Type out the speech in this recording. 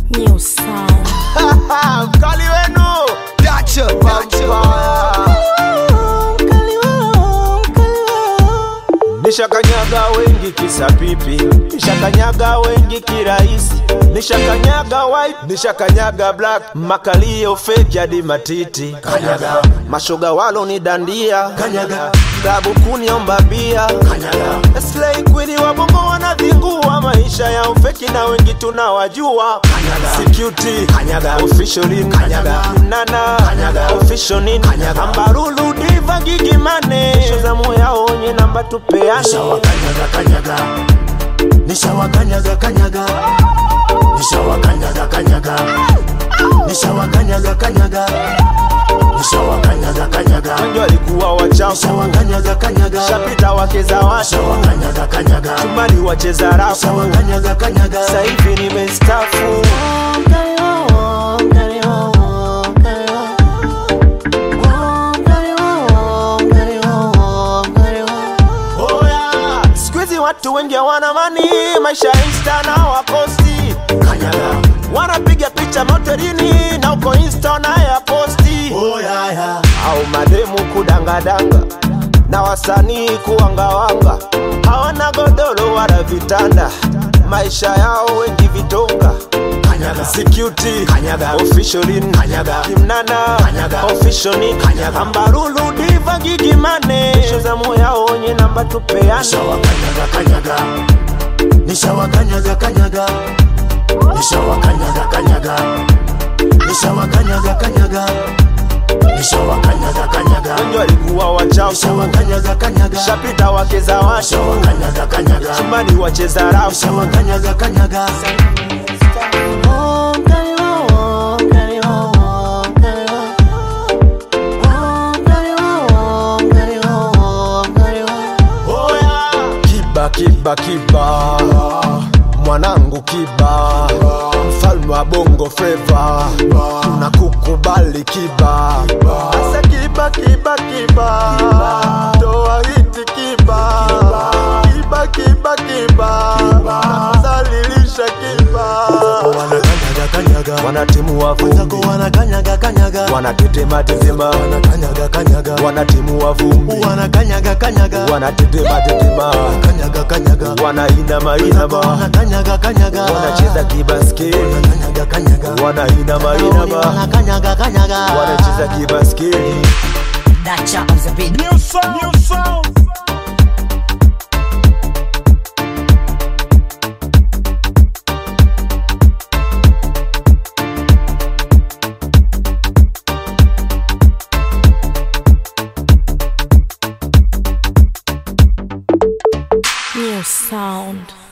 New sound. mkali wenu Dacha Vampire. Nishakanyaga wengi kisa pipi, nishakanyaga wengi kirahisi, nishakanyaga white, nishakanyaga black, makalio fake hadi matiti, kanyaga mashoga walo ni dandia, kanyaga klabu kuniomba bia, kanyaga slay queen wa bongo wanadhingua maisha ya ufeki na wengi tunawajua, kanyaga security, kanyaga officially, kanyaga nana, kanyaga officially, kanyaga ambarulu diva gigimane, shozamu yao wenye namba tupeane nishawakanyaga kanyaga nishawakanyaga kanyaga nishawakanyaga kanyaga nishawakanyaga kanyaga nishawakanyaga kanyaga wengi walikuwa wachafu nishawakanyaga kanyaga shapita wakeza watu nishawakanyaga kanyaga chumani wacheza rafu nishawakanyaga kanyaga sahivi nimestafu skuizi watu wengi hawana mani maisha ya insta na waposti kanyaga wanapiga picha motelini na uko insta na ya posti oh yeah yeah au mademu kudangadanga na wasanii kuwangawanga hawana godoro wala vitanda maisha yao wengi vitonga kanyaga security Kanyaga. officially Kanyaga. kimnana Kanyaga. officially Kanyaga. ambarulu diva gigimane shozamu yao wenye namba tupeane nishawakanyaga kanyaga nishawakanyaga kanyaga nishawakanyaga kanyaga nishawakanyaga kanyaga nishawakanyaga kanyaga wengi walikuwa wachafu nishawakanyaga kanyaga shapita wakeza watu nishawakanyaga kanyaga chumbani wacheza rafu nishawakanyaga kanyaga kiba kiba kiba mwanangu kiba mfalme wa bongo fleva tunakukubali kiba asa kiba kiba kiba toa hiti kiba kiba kiba kiba zalilisha kiba wanakanyaga kanyaga wanatimu wa wenzako vumbi wanakanyaga kanyaga wanatetema tetema wanakanyaga kanyaga wanatimu wa vumbi wanakanyaga kanyaga wanatetema tetema kanyaga kanyaga wanainama inama wanakanyaga kanyaga wanacheza kibaskeli wanakanyaga kanyaga wanainama inama wanakanyaga kanyaga wanacheza kibaskeli That chop is a bit. New sound, new sound. New sound.